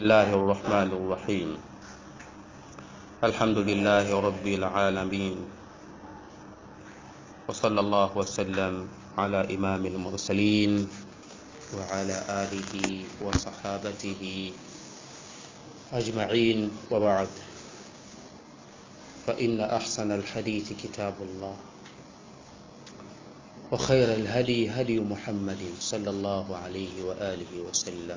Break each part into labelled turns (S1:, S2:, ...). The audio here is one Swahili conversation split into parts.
S1: الله الرحمن الرحيم الحمد لله رب العالمين وصلى الله وسلم على إمام المرسلين وعلى آله وصحابته أجمعين وبعد فإن أحسن الحديث كتاب الله وخير الهدي هدي محمد صلى الله عليه وآله وسلم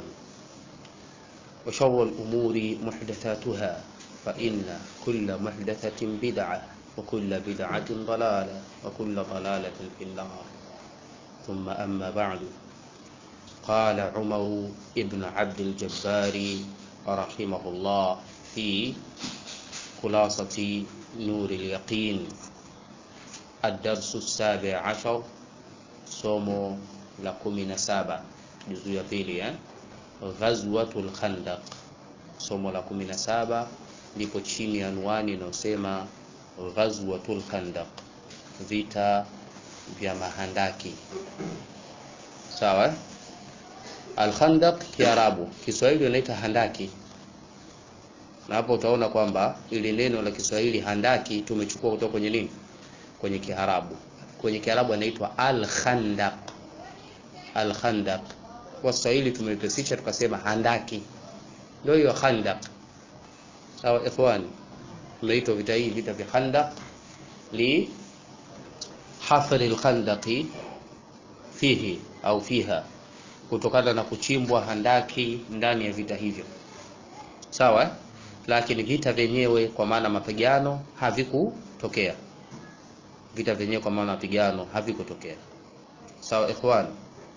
S1: وشر الأمور محدثاتها فإن كل محدثة بدعة وكل بدعة ضلالة وكل ضلالة في النار ثم أما بعد قال عمر ابن عبد الجبار رحمه الله في خلاصة نور اليقين الدرس السابع عشر somo la kumi na saba juzu ya pili eh? ghazwatul khandaq somo la kumi na saba lipo chini ya anwani inayosema ghazwatul khandaq vita vya mahandaki sawa eh? alkhandaq kiarabu kiswahili inaita handaki na hapo utaona kwamba ili neno la kiswahili handaki tumechukua kutoka kwenye nini kwenye kiarabu kwenye kiarabu anaitwa al-khandaq al-khandaq kwa Kiswahili tumeipesisha tukasema handaki ndio hiyo khandaq sawa ikhwani tumeitwa vita hii vita vya khandaq li hafr al-khandaqi fihi au fiha kutokana na kuchimbwa handaki ndani ya vita hivyo sawa lakini vita vyenyewe kwa maana mapigano havikutokea vita vyenyewe kwa maana mapigano havikutokea sawa ikhwan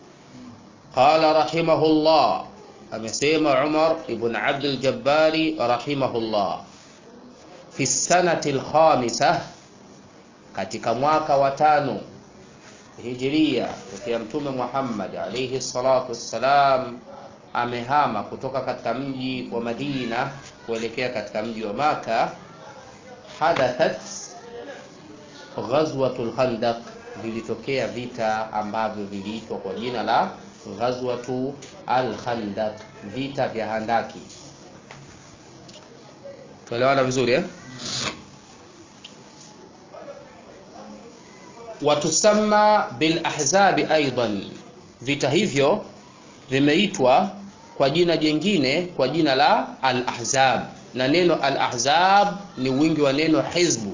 S1: qala rahimahullah amesema Umar ibn Abd al-Jabbari rahimahullah fi sanati al-khamisah katika mwaka wa tano hijiria tokea mtume Muhammad alayhi salatu wassalam amehama kutoka katika mji wa Madina kuelekea katika mji wa Maka hadathat ghazwatul khandaq vilitokea vita ambavyo viliitwa kwa jina la ghazwatu al-khandaq vita vya handaki tuelewana vizuri eh watusamma bil ahzabi aidan vita hivyo vimeitwa kwa jina jingine kwa jina la al-ahzab na neno al-ahzab ni wingi wa neno hizbu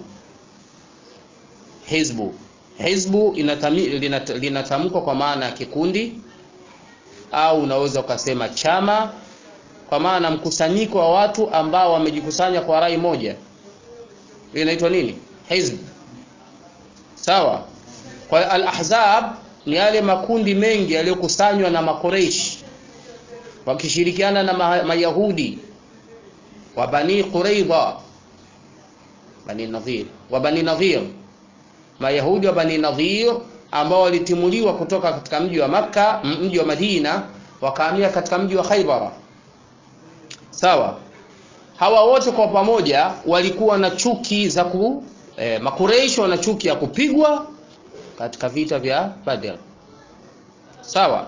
S1: hizbu hizbu linatamkwa kwa maana ya kikundi au unaweza ukasema chama kwa maana mkusanyiko wa watu ambao wamejikusanya kwa rai moja inaitwa nini hizb sawa kwa al-ahzab ni yale makundi mengi yaliyokusanywa na makoreish wakishirikiana na mayahudi wa bani quraidha bani nadhir wa bani nadhir mayahudi wa bani nadhir ambao walitimuliwa kutoka katika mji wa makka mji wa madina wakahamia katika mji wa khaybara sawa hawa wote kwa pamoja walikuwa na chuki za ku eh, makureishi wana chuki ya kupigwa katika vita vya badr sawa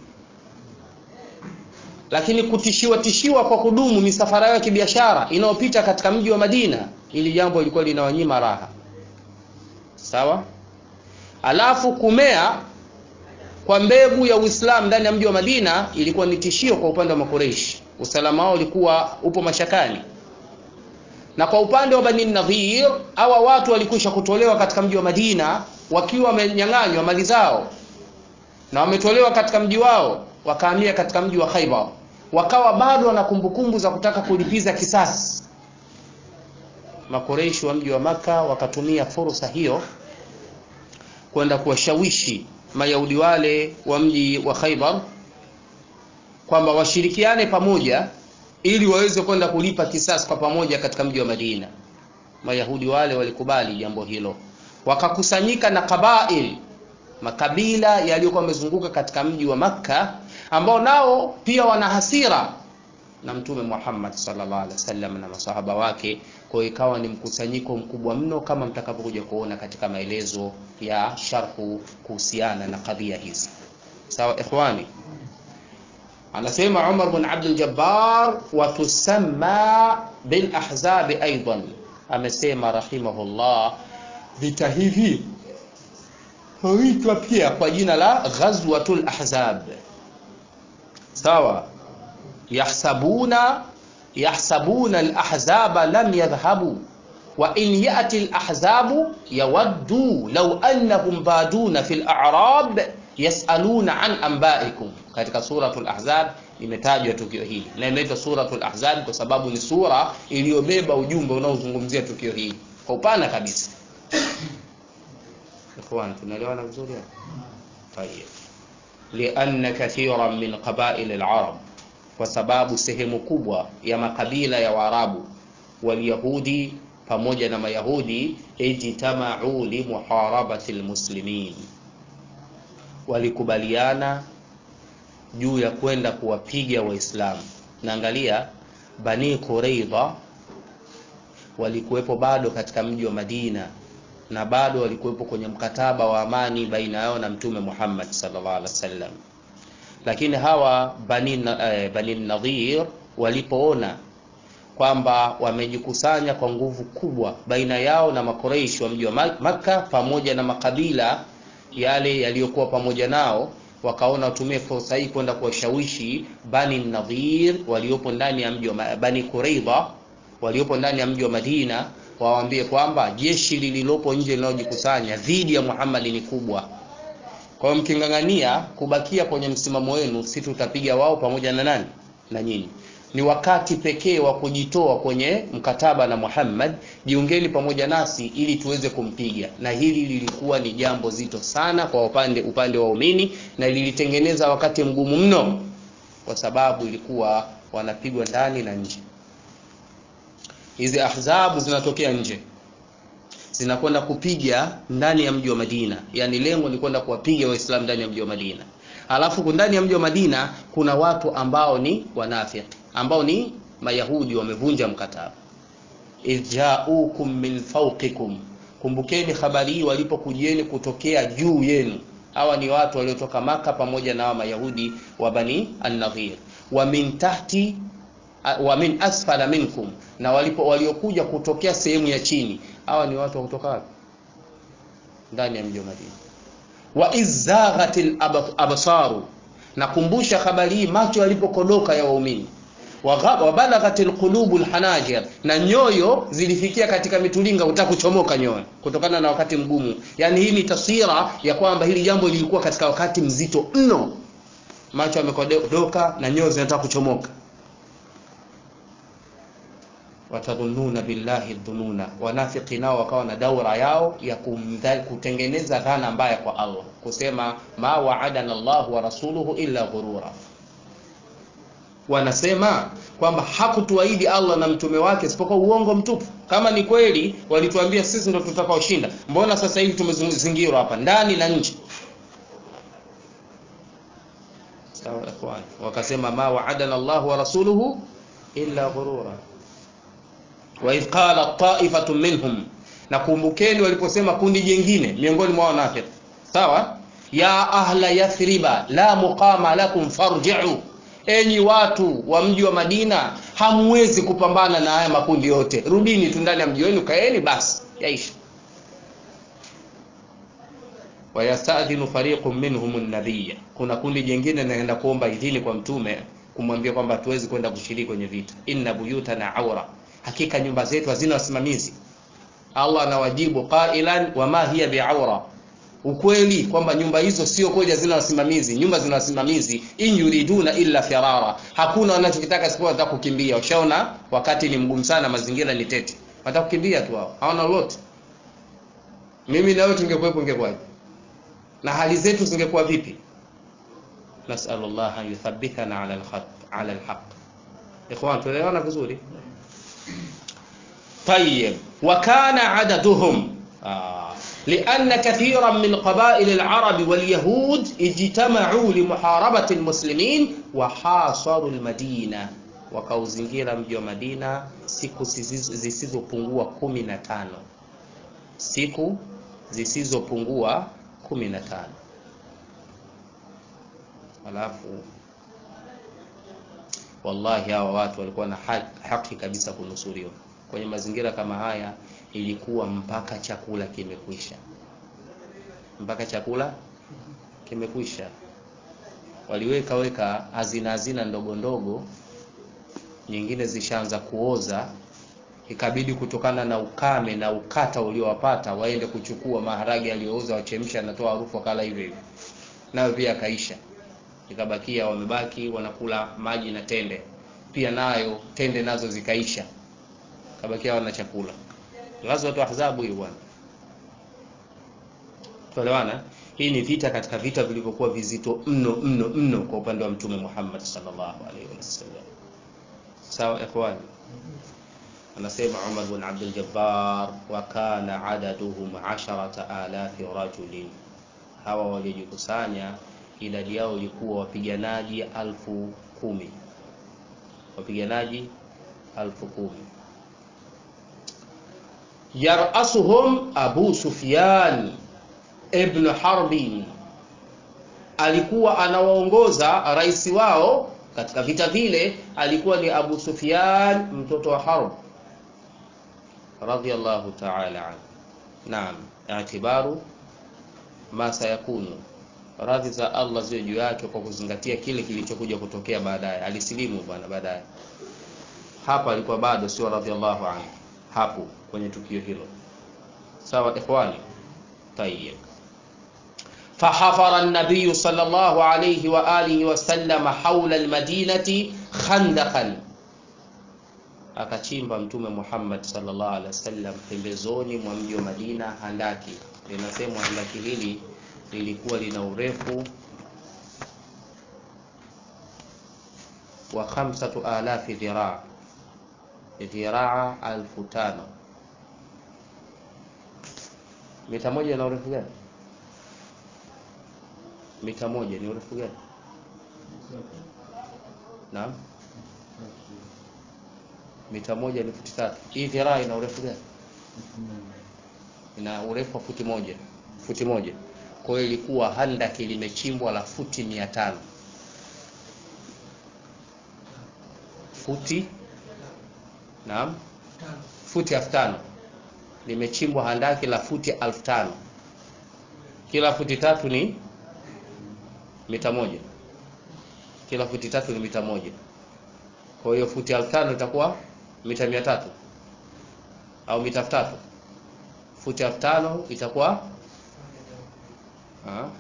S1: lakini kutishiwa tishiwa kwa kudumu misafara ya kibiashara inayopita katika mji wa Madina ili jambo lilikuwa linawanyima raha sawa alafu kumea kwa mbegu ya Uislamu ndani ya mji wa Madina ilikuwa ni tishio kwa upande wa Makureishi usalama wao ulikuwa upo mashakani na kwa upande wa Bani Nadhir hawa watu walikwisha kutolewa katika mji wa Madina wakiwa wamenyang'anywa mali zao na wametolewa katika mji wao wakahamia katika mji wa Khaibar wakawa bado wana kumbukumbu za kutaka kulipiza kisasi makoreishi wa mji wa maka wakatumia fursa hiyo kwenda kuwashawishi mayahudi wale wa mji wa Khaibar kwamba washirikiane pamoja ili waweze kwenda kulipa kisasi kwa pamoja katika mji wa Madina mayahudi wale walikubali jambo hilo wakakusanyika na kabail makabila yaliyokuwa yamezunguka katika mji wa Makka ambao nao pia wana hasira na mtume Muhammad sallallahu alaihi wasallam na masahaba wake kwa ikawa ni mkusanyiko mkubwa mno kama mtakavyokuja kuona katika maelezo ya sharhu kuhusiana na kadhia hizi sawa ikhwani anasema Umar bin Abdul Jabbar wa tusamma bil ahzab aidan amesema rahimahullah vita hivi huitwa pia kwa jina la ghazwatul ahzab sawa yahsabuna yahsabuna al-ahzaba lam yadhhabu wa in ya'ti al-ahzabu yawaddu law annahum baduna fil a'rab yas'aluna an anba'ikum katika suratul ahzab imetajwa tukio hili na inaitwa suratul ahzab kwa sababu ni sura iliyobeba ujumbe unaozungumzia tukio hili kwa upana kabisa ikhwan tunaelewana vizuri hapo tayeb lianna kathiran min qabail al-arab kwa sababu sehemu kubwa ya makabila ya Waarabu walyahudi pamoja na mayahudi ijtamau limuharabati almuslimin walikubaliana juu ya kwenda kuwapiga waislamu naangalia bani quraidha walikuwepo bado katika mji wa madina na bado walikuwepo kwenye mkataba wa amani baina yao na mtume muhammad sallallahu alaihi wasallam lakini hawa bani, eh, bani nadhir walipoona kwamba wamejikusanya kwa nguvu kubwa baina yao na makoreishi wa mji wa makka pamoja na makabila yale yaliyokuwa pamoja nao wakaona watumie fursa hii kwenda kuwashawishi bani nadhir waliopo ndani ya mji wa bani quraidha waliopo ndani ya mji wa madina wawaambie kwamba jeshi lililopo nje linalojikusanya dhidi ya muhammad ni kubwa kwa hiyo mking'ang'ania kubakia kwenye msimamo wenu si tutapiga wao pamoja na nani na nyinyi ni wakati pekee wa kujitoa kwenye mkataba na Muhammad, jiungeni pamoja nasi ili tuweze kumpiga. Na hili lilikuwa ni jambo zito sana kwa upande upande wa waumini, na lilitengeneza wakati mgumu mno, kwa sababu ilikuwa wanapigwa ndani na nje. Hizi ahzabu zinatokea nje, zinakwenda kupiga ndani ya mji wa Madina, yaani lengo ni kwenda kuwapiga Waislamu ndani ya mji wa Madina. Alafu ndani ya mji wa Madina kuna watu ambao ni wanafiki ambao ni mayahudi wamevunja mkataba idjaukum min fawqikum kumbukeni habari hii walipokujieni kutokea juu yenu hawa ni watu waliotoka maka pamoja na hawa mayahudi wa bani an-nadhir wa min tahti wa min asfala minkum na walipo waliokuja kutokea sehemu ya chini hawa ni watu wa kutoka wapi ndani ya mji wa Madina wa izaghatil absaru nakumbusha habari hii macho yalipokodoka ya waumini wabalaghat alqulubu alhanajir, na nyoyo zilifikia katika mitulinga kutaka kuchomoka nyoyo kutokana na wakati mgumu. Yani hii ni taswira ya kwamba hili jambo lilikuwa katika wakati mzito mno, macho yamekodoka na nyoyo zinataka kuchomoka. watadhununa billahi dhununa, wanafiki nao wakawa na daura yao ya kumdhal, kutengeneza dhana mbaya kwa Allah, kusema ma waadana Allah wa rasuluhu illa ghurura wanasema kwamba hakutuahidi Allah na mtume wake isipokuwa uongo mtupu. Kama ni kweli walituambia sisi ndo tutakaoshinda, mbona sasa hivi tumezingirwa hapa ndani na nje? Sawa ikhwan, wakasema ma waadana Allah wa rasuluhu illa ghurura wa idh qala ta'ifatu minhum, na kumbukeni waliposema kundi jingine miongoni mwa wanafiki, sawa, ya ahla yathriba la muqama lakum farji'u enyi watu wa mji wa Madina, hamwezi kupambana na haya makundi yote, rudini tu ndani ya mji wenu, kaeni basi, yaisha. Wayastadhinu fariqun minhum an-nabiyya, kuna kundi jingine linaenda kuomba idhini kwa mtume kumwambia kwamba hatuwezi kwenda kushiriki kwenye vita. Inna buyutana aura, hakika nyumba zetu hazina wasimamizi. Allah anawajibu qailan wama hiya biaura ukweli kwamba nyumba hizo sio kweli hazina wasimamizi. Nyumba zina wasimamizi, in yuriduna illa firara, hakuna wanachokitaka isipokuwa wanataka kukimbia. Ushaona, wakati ni mgumu sana, mazingira ni tete, wanataka kukimbia tu, hao hawana lolote. Mimi na wewe tungekuwepo, ingekwaje? Na hali zetu zingekuwa vipi? Nasallallahu an yuthabbitana ala alhaq ala alhaq. Ikhwan, tuelewana vizuri? Tayyib, wa kana adaduhum ah. لأن كثيرا من قبائل العرب واليهود اجتمعوا لمحاربة المسلمين وحاصروا المدينة wakauzingira mji wa Madina siku zisizopungua kumi na tano siku zisizopungua kumi na tano alafu wallahi hawa watu walikuwa na haki, haki kabisa kunusuriwa kwenye mazingira kama haya ilikuwa mpaka chakula kimekwisha mpaka chakula kimekwisha waliweka weka hazina hazina ndogo ndogo nyingine zishaanza kuoza ikabidi kutokana na ukame na ukata uliowapata waende kuchukua maharage yaliyooza wachemsha anatoa harufu wakala hivyo hivyo nayo pia akaisha ikabakia wamebaki wanakula maji na tende pia nayo tende nazo zikaisha kabakia wana chakula ghazwatu ahzabu hiyo bwana tuelewana hii ni vita katika vita vilivyokuwa vizito mno mno mno kwa upande wa mtume Muhammad sallallahu alaihi wasallam sawa ikhwani anasema Umar bin Abdul Jabbar wa kana adaduhum 10000 rajulin hawa waliojikusanya idadi yao ilikuwa wapiganaji alfu kumi wapiganaji alfu kumi yarasuhum Abu Sufyan ibn Harbi alikuwa anawaongoza rais wao katika vita vile alikuwa ni Abu Sufyan mtoto wa Harb radhiyallahu ta'ala anhu naam i'tibaru ma sayakunu radhi za Allah ziwe juu yake kwa kuzingatia kile kilichokuja kutokea baadaye alisilimu bwana baadaye hapa alikuwa bado sio radhiallahu anhu hapo kwenye tukio hilo sawa ikhwani tayyib فحفر النبي صلى الله عليه وآله وسلم حول المدينة خندقا akachimba mtume Muhammad sallallahu alaihi wasallam pembezoni mwa mji wa Madina handaki linasemwa handaki hili lilikuwa lina urefu wa khamsatu alafi dhiraa dhiraa alfu tano mita moja ina urefu gani mita moja ni urefu gani naam mita moja ni futi tatu hii dhiraa ina urefu gani ina urefu wa futi moja futi moja kwa hiyo ilikuwa handaki limechimbwa la futi mia tano futi naam futi elfu tano limechimbwa handaki la futi elfu tano kila futi tatu ni mita moja kila futi tatu ni mita moja kwa hiyo futi elfu tano itakuwa mita mia tatu au mita elfu tatu futi elfu tano itakuwa ha?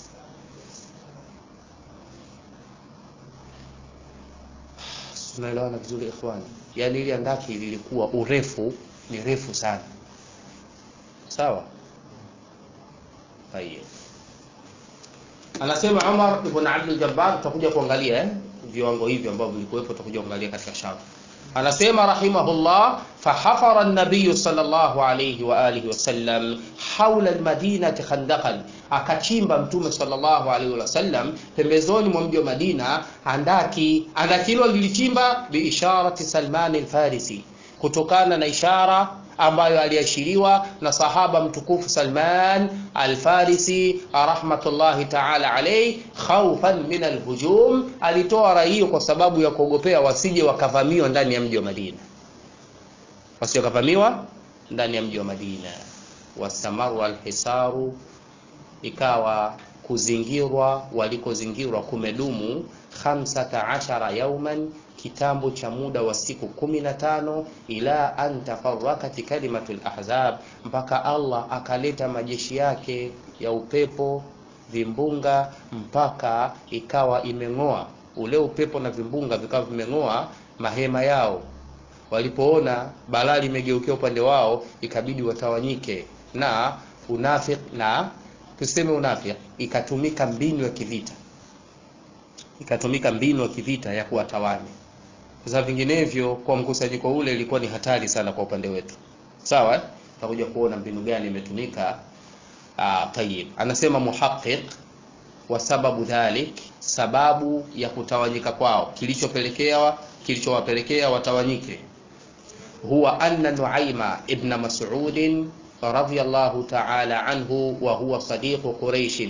S1: tunaelewana vizuri ikhwani yaani ili andaki lilikuwa urefu ni refu sana sawa tayeb anasema Umar ibn Abdul Jabbar tutakuja kuangalia eh viwango hivi ambavyo vilikuwepo tutakuja kuangalia katika shafu anasema rahimahullah fahafara an-nabiy sallallahu alayhi wa alihi wasallam hawla al-madinati khandaqan akachimba mtume sallallahu alayhi wasallam pembezoni mwa mji wa Madina andaki andaki hilo lilichimba biisharati Salman al-Farisi kutokana na ishara ambayo aliashiriwa na sahaba mtukufu Salman al-Farisi rahmatullahi ta'ala alayhi khawfan min al-hujum alitoa rai hiyo kwa sababu ya kuogopea wasije wakavamiwa ndani ya mji wa Madina wasije wakavamiwa ndani ya mji wa Madina wasamaru al-hisaru ikawa kuzingirwa walikozingirwa kumedumu 15 yauman kitambo cha muda wa siku kumi na tano ila an tafarrakat kalimatul ahzab mpaka Allah akaleta majeshi yake ya upepo vimbunga mpaka ikawa imeng'oa ule upepo na vimbunga vikawa vimeng'oa mahema yao walipoona balaa limegeukia upande wao ikabidi watawanyike na unafik na tuseme unafik ikatumika mbinu ya kivita ikatumika mbinu ya kivita ya kuwatawanya za vinginevyo kwa mkusanyiko ule ilikuwa ni hatari sana kwa upande wetu sawa tutakuja kuona mbinu gani imetumika tayib anasema muhaqqiq wa sababu dhalik sababu ya kutawanyika kwao kilichopelekea kilichowapelekea watawanyike huwa anna nuaima ibn mas'ud radiyallahu ta'ala anhu wa huwa sadiq quraish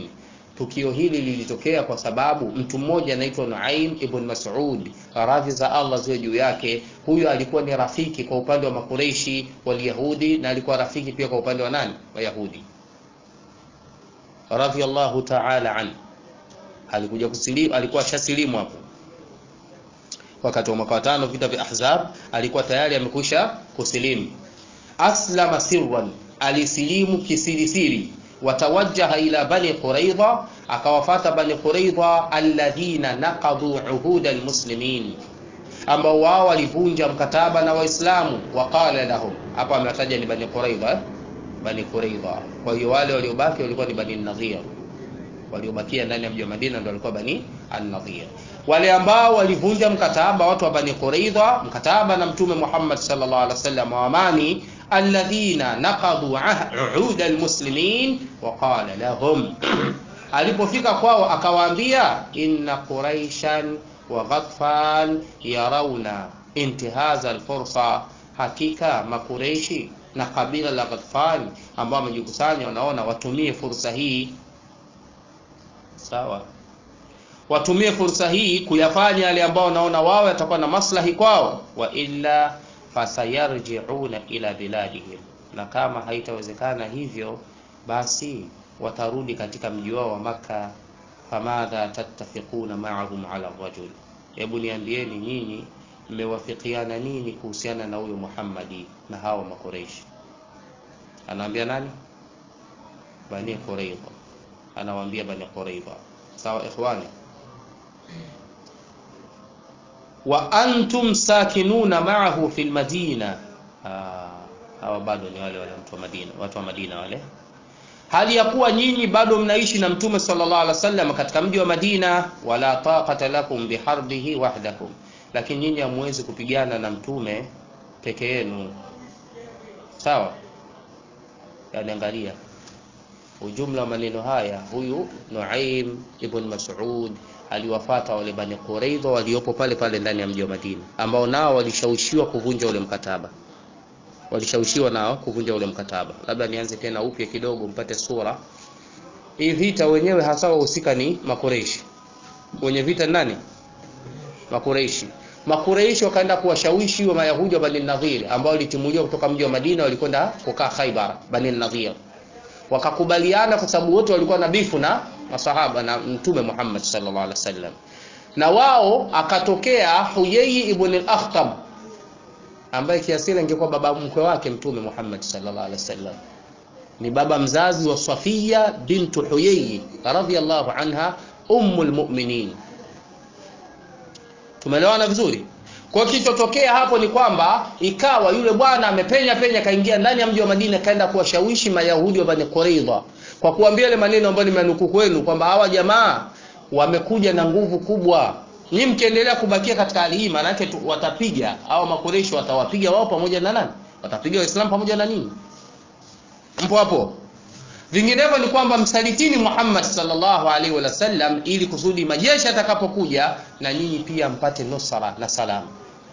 S1: tukio hili lilitokea kwa sababu mtu mmoja anaitwa Nuaim ibn Mas'ud, radhi za Allah ziwe juu yake. Huyu alikuwa ni rafiki kwa upande wa Makureishi Walyahudi, na alikuwa rafiki pia kwa upande wa nani? Wayahudi, radhiyallahu ta'ala an. Alikuja kusilimu, alikuwa shasilimu hapo wakati wa mwaka wa tano, vita vya Ahzab, alikuwa tayari amekwisha kusilimu. Aslama sirran, alisilimu kisirisiri watawajjaha ila bani quraidha akawafata bani quraidha alladhina naqadhu uhud almuslimin ambao wao walivunja mkataba na waislamu waqala lahum hapa amewataja ni bani quraidha bani quraidha kwa hiyo wale waliobaki walikuwa ni bani nadhir waliobakia ndani ya mji wa Madina ndio walikuwa bani an-nadhir wale ambao walivunja mkataba watu wa bani quraidha mkataba na mtume Muhammad sallallahu alaihi wasallam wa amani alladhina naqadu uhud almuslimin wa qala lahum alipofika kwao akawaambia inna quraishan wa ghatfan yarawna intihaza alfursa hakika makureishi na kabila la ghatfan ambao wamejikusanya wanaona watumie fursa hii sawa watumie fursa hii kuyafanya yale ambao wanaona wao yatakuwa na maslahi kwao wa illa fasayarjiuna ila biladihim, na kama haitawezekana hivyo, basi watarudi katika mji wao wa Makka. Famadha tattafiquna ma'ahum ala rajul, hebu niambieni nyinyi mmewafikiana nini kuhusiana na huyo Muhammadi na hao Makureishi? Anawaambia nani? Bani Quraidha, anawaambia Bani Quraidha. Sawa ikhwani wa antum sakinuna ma'ahu fil madina. Hawa bado ni wale wale watu wa Madina, watu wa Madina wale, hali ya kuwa nyinyi bado mnaishi na Mtume sallallahu alaihi wasallam katika mji wa Madina. Wala taqata lakum biharbihi wahdakum, lakini nyinyi hamwezi kupigana na Mtume peke yenu. Sawa, yani angalia ujumla wa maneno haya, huyu Nuaim ibn Mas'ud aliwafata wale Bani Quraidha waliopo pale pale ndani ya mji wa Madina, ambao nao walishawishiwa kuvunja ule mkataba, walishawishiwa nao kuvunja ule mkataba. Labda nianze tena upya kidogo mpate sura hii. Vita wenyewe hasa wahusika ni Makureishi. Wenye vita ni nani? Makureishi. Makureishi wakaenda kuwashawishi wa Mayahudi wa Bani Nadhir ambao walitimuliwa kutoka mji wa Madina, walikwenda kukaa Khaibar. Bani Nadhir wakakubaliana, kwa sababu wote walikuwa na bifu na masahaba na Mtume Muhammad sallallahu alaihi wasallam, na wao akatokea Huyai ibn al-Akhtab ambaye kiasili angekuwa baba mkwe wake Mtume Muhammad sallallahu alaihi wasallam, ni baba mzazi wa Safiya bintu Huyai radhiyallahu anha ummul mu'minin. Tumeelewana vizuri? Kwa kilichotokea hapo ni kwamba ikawa yule bwana amepenya penya kaingia ndani ya mji wa Madina kaenda kuwashawishi Mayahudi wa Bani Quraidha kwa kuambia ile maneno ambayo nimeanukuu kwenu kwamba hawa jamaa wamekuja na nguvu kubwa. Nyinyi mkiendelea kubakia katika hali hii, maana yake watapiga au makoresho watawapiga wao pamoja na nani? Watapiga Waislamu pamoja na nini? Mpo hapo? Vinginevyo ni kwamba msalitini Muhammad sallallahu alaihi wasallam, ili kusudi majeshi atakapokuja na nyinyi pia mpate nusra na salama.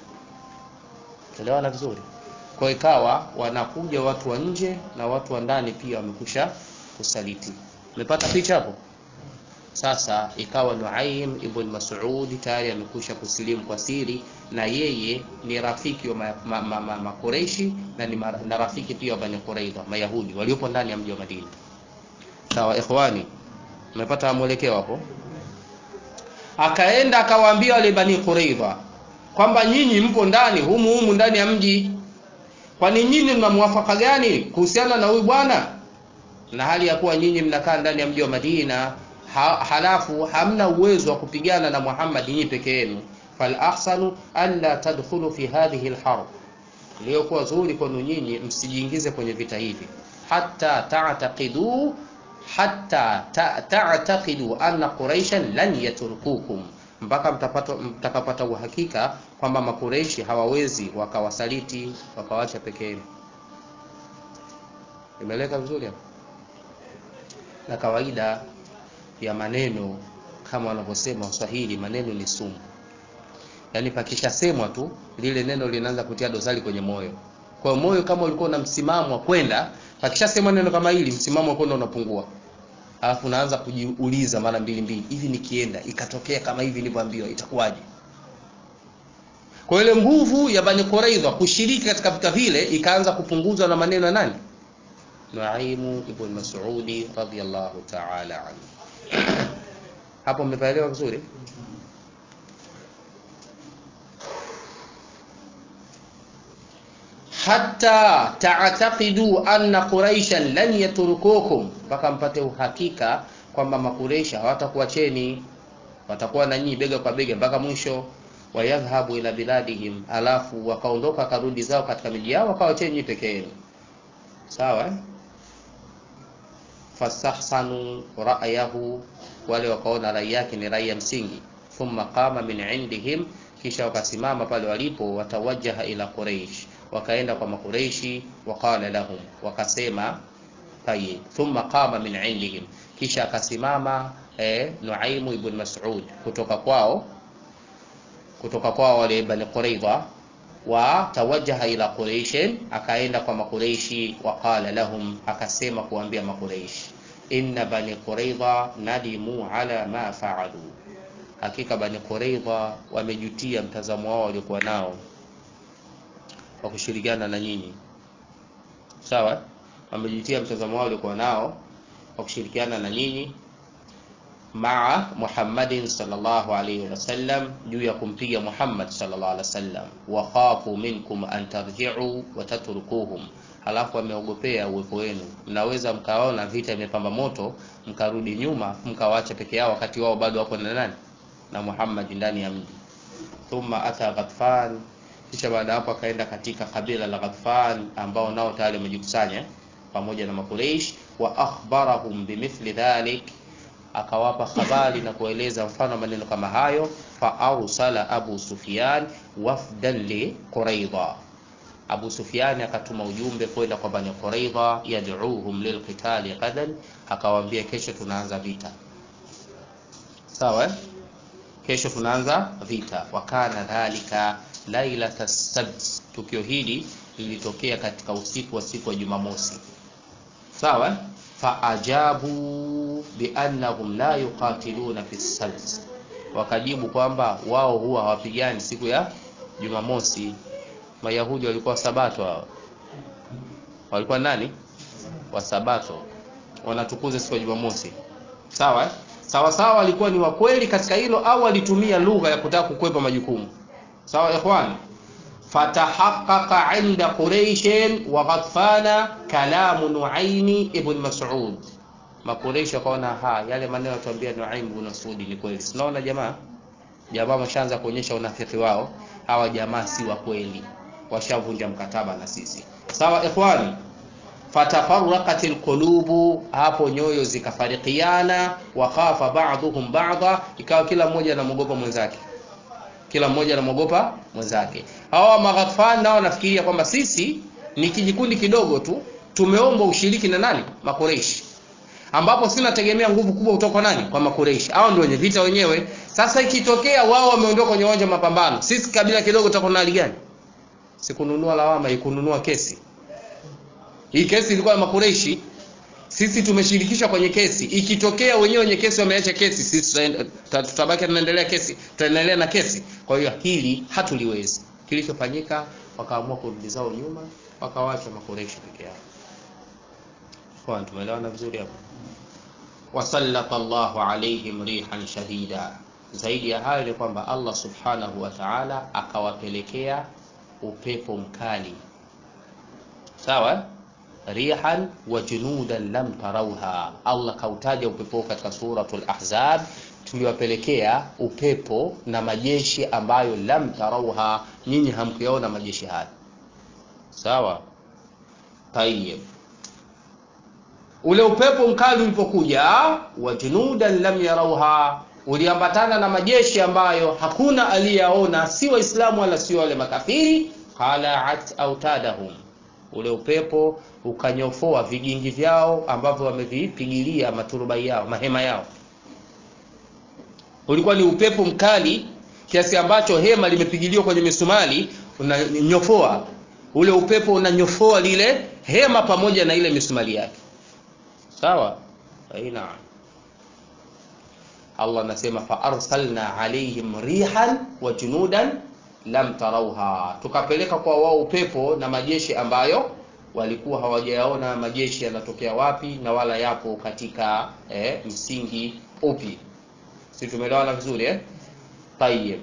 S1: Tuelewana vizuri? Kwa ikawa wanakuja watu wa nje na watu wa ndani pia wamekusha kusaliti. Umepata picha hapo? Sasa ikawa Nuaim ibn Mas'ud tayari amekusha kusilimu kwa siri, na yeye ni rafiki wa Makureishi ma, ma, ma na ni ma, na rafiki pia wa Bani Quraidha Mayahudi waliopo ndani ya mji wa Madina. Sawa ikhwani, umepata mwelekeo hapo? Akaenda akawaambia wale Bani Quraidha kwamba nyinyi mpo ndani humu humu ndani ya mji, kwani nyinyi mna mwafaka gani kuhusiana na huyu bwana na hali ya kuwa nyinyi mnakaa ndani ya mji wa Madina ha, halafu hamna uwezo wa kupigana na Muhammad nyinyi peke yenu. Fal ahsanu alla tadkhulu fi hadhihi alharb, iliyokuwa zuri kwenu nyinyi msijiingize kwenye vita hivi, hatta ta'taqidu hatta ta'taqidu anna quraishan lan yatrukukum, mpaka mtapata mtakapata uhakika kwamba makureishi hawawezi wakawasaliti wakawacha peke yenu. Imeleka vizuri hapo na kawaida ya maneno kama wanavyosema Waswahili, maneno ni sumu. Yaani pakishasemwa tu lile neno linaanza kutia dosari kwenye moyo. Kwa moyo kama ulikuwa na msimamo wa kwenda, pakishasemwa neno kama hili, msimamo wa kwenda unapungua. alafu unaanza kujiuliza mara mbili mbili hivi nikienda ikatokea kama hivi nilivyoambiwa itakuwaje kwa ile nguvu ya bani quraidha kushiriki katika vita vile ikaanza kupunguzwa na maneno ya nani nuaimu ibn masudi radiyallahu ta'ala anhu hapo mmepaelewa vizuri hatta ta'taqidu anna quraishan lan yatrukukum mpaka mpate uhakika kwamba makureisha hawatakuacheni watakuwa na nyinyi bega kwa bega mpaka mwisho wayadhhabu ila biladihim alafu wakaondoka karudi zao katika miji yao wakawacheni nyinyi peke yenu sawa eh? fastahsanu ra'yahu wale wakaona rai yake ni rai ya msingi thumma qama min indihim kisha wakasimama pale walipo watawajaha ila quraish wakaenda kwa makureishi waqala lahum wakasema tayib thumma qama min indihim kisha akasimama eh, nuaimu ibn mas'ud kutoka kwao kutoka kwao wale bani quraidha wa tawajaha ila quraish akaenda kwa makureishi waqala lahum akasema kuambia makureishi inna bani quraidha nadimu ala ma faalu hakika bani quraidha wamejutia mtazamo wao waliokuwa nao wa kushirikiana na nyinyi sawa wamejutia mtazamo wao waliokuwa nao wa kushirikiana na nyinyi maa Muhammadin sallallahu alayhi wasallam juu ya kumpiga Muhammad sallallahu alayhi wasallam wa khafu minkum an tarji'u wa tatrukuhum halafu wameogopea uwepo wenu mnaweza mkaona vita imepamba moto mkarudi nyuma mkawaacha peke yao wakati wao bado wako na nani na Muhammad ndani ya mji thumma ata Ghatfan kisha baada hapo akaenda katika kabila la Ghatfan ambao nao tayari wamejikusanya pamoja na Makureish wa akhbarahum bimithli dhalik akawapa habari na kueleza mfano maneno kama hayo fa arsala Abu Sufyan wafdan li Quraidha Abu Sufyan akatuma ujumbe kwenda kwa Bani Quraidha yad'uuhum lilqitali qadan akawaambia kesho tunaanza vita sawa eh? kesho tunaanza vita wakana dhalika lailata sabt tukio hili lilitokea katika usiku wa siku ya Jumamosi sawa faajabu biannahum la yuqatiluna fi sabt wakajibu kwamba wao huwa hawapigani siku ya Jumamosi Mayahudi walikuwa sabato hao walikuwa nani wa sabato wanatukuza siku ya Jumamosi sawa sawa sawa walikuwa ni wakweli katika hilo au walitumia lugha ya kutaka kukwepa majukumu sawa ikhwan fatahaqqaqa inda quraish wa ghatfana kalamu nuaimi ibn mas'ud makureish wakaona ha yale maneno yatuambia nuaim ibn mas'ud ni kweli sinaona jamaa jamaa washaanza kuonyesha unafiki wao hawa jamaa si wa kweli washavunja mkataba na sisi sawa ikhwani fatafarraqat alqulubu hapo nyoyo zikafarikiana wakhafa ba'dhum ba'dha ikawa kila mmoja anamwogopa mwenzake kila mmoja anamwogopa mwenzake hawa maghatfan nao nafikiria kwamba sisi ni kijikundi kidogo tu tumeomba ushiriki na nani makureishi ambapo sina tegemea nguvu kubwa kutoka nani kwa makureishi hao ndio wenye vita wenyewe sasa ikitokea wao wameondoka kwenye uwanja mapambano sisi kabila kidogo tutakuwa na hali gani sikununua lawama ikununua kesi hii kesi ilikuwa ya makureishi sisi tumeshirikishwa kwenye kesi ikitokea wenyewe wenye kesi wameacha kesi sisi tutabaki tunaendelea kesi tutaendelea na kesi kwa hiyo hili hatuliwezi kilichofanyika wakaamua kurudi zao nyuma wakawacha makureishi peke yao kwa tumeelewana vizuri hapo wasallata Allahu alaihim rihan shadida zaidi ya hayo ni kwamba Allah subhanahu wa ta'ala akawapelekea upepo mkali sawa rihan wa junudan lam tarauha Allah kautaja upepo katika suratul ahzab tuliwapelekea upepo na majeshi ambayo lam tarauha nyinyi hamkuyaona majeshi haya sawa tayeb ule upepo mkali ulipokuja wa junudan lam yarauha uliambatana na majeshi ambayo hakuna aliyaona si waislamu wala si wale makafiri qalaat autadahum ule upepo ukanyofoa vigingi vyao ambavyo wamevipigilia maturubai yao mahema yao ulikuwa ni upepo mkali kiasi ambacho hema limepigiliwa kwenye misumali unanyofoa ule upepo unanyofoa lile hema pamoja na ile misumali yake sawa aina Allah anasema fa arsalna alaihim rihan wa junudan lam tarauha, tukapeleka kwa wao upepo na majeshi ambayo walikuwa hawajayaona majeshi yanatokea wapi na wala yapo katika eh, msingi upi. Si tumeelewana vizuri eh? Tayyib.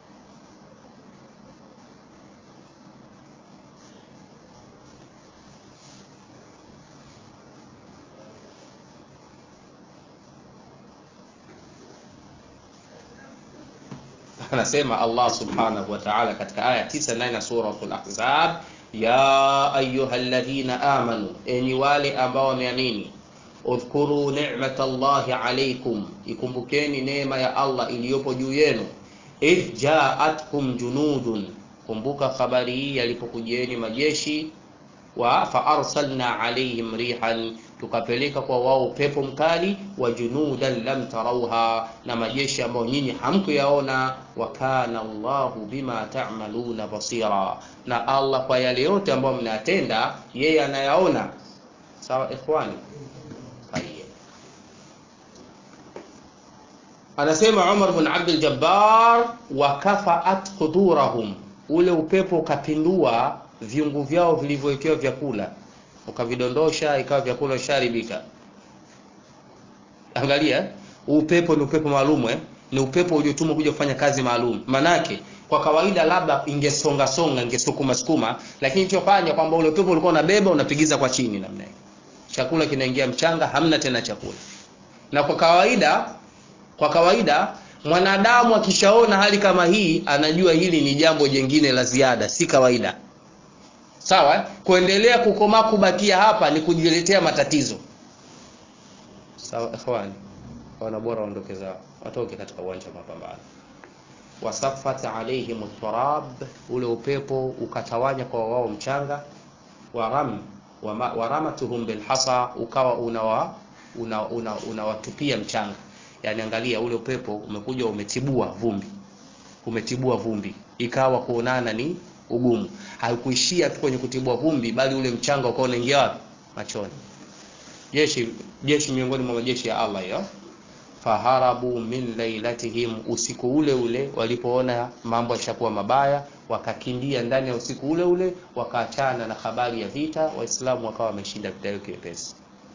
S1: anasema Allah subhanahu wa ta'ala katika aya 9 na suratul Ahzab, ya ayyuhalladhina amanu, enyi wale ambao wameamini, udhkuru ni'matallahi alaykum, ikumbukeni neema ya Allah iliyopo juu yenu, idh ja'atkum junudun, kumbuka habari hii yalipokujieni majeshi wa fa arsalna alaihim rihan, tukapeleka kwa wao upepo mkali, wa junudan lam tarauha, na majeshi ambayo nyinyi hamkuyaona. Wa kana Allahu bima ta'maluna basira, na Allah kwa yale yote ambayo mnayatenda yeye anayaona. Sawa ikhwani? Tayyib. Anasema Umar bin Abdul Jabbar, wa kafaat qudurahum, ule upepo ukapindua viungu vyao vilivyowekewa vyakula ukavidondosha, ikawa vyakula sharibika. Angalia, upepo ni upepo maalum eh? Ni upepo uliotumwa kuja kufanya kazi maalum. Manake kwa kawaida labda ingesonga songa, ingesukuma sukuma, lakini kilichofanya kwamba ule upepo ulikuwa unabeba unapigiza kwa chini namna hiyo, chakula kinaingia mchanga, hamna tena chakula. Na kwa kawaida kwa kawaida mwanadamu akishaona hali kama hii anajua hili ni jambo jengine la ziada, si kawaida. Sawa, kuendelea kukomaa kubakia hapa ni kujiletea matatizo. Sawa ikhwani, wana bora waondoke zao, watoke katika uwanja wa mapambano. Wasafat alaihim turab, ule upepo ukatawanya kwa wao mchanga. Waram waramatuhum bilhasa, ukawa unawa unawatupia una, una mchanga. Yani angalia, ule upepo umekuja umetibua vumbi, umetibua vumbi, ikawa kuonana ni ugumu. Haikuishia tu kwenye kutibua vumbi, bali ule mchanga ukawa unaingia wapi? Machoni. Jeshi jeshi miongoni mwa majeshi ya Allah hiyo, faharabu min lailatihim, usiku ule ule walipoona mambo yashakuwa mabaya, wakakimbia ndani ya usiku ule ule, wakaachana na habari ya vita. Waislamu wakawa wameshinda vita hiyo kiwepesi.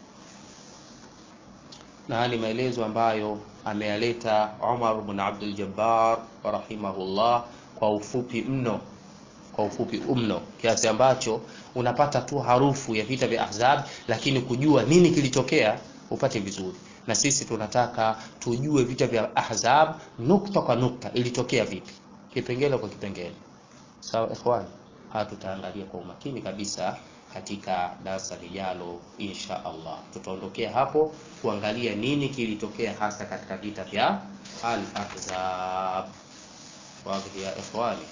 S1: Na haya ni maelezo ambayo ameyaleta Umar bin Abdul Jabbar rahimahullah kwa ufupi mno kwa ufupi mno kiasi ambacho unapata tu harufu ya vita vya Ahzab, lakini kujua nini kilitokea upate vizuri. Na sisi tunataka tujue vita vya Ahzab nukta kwa nukta, ilitokea vipi, kipengele kwa kipengele. Sawa ikhwan, haya tutaangalia kwa umakini kabisa katika darasa lijalo insha Allah. Tutaondokea hapo kuangalia nini kilitokea hasa katika vita vya Al-Ahzab. Wazi ya ikhwani.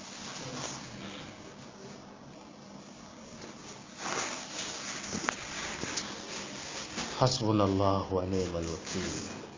S1: حسبنا الله ونعم الوكيل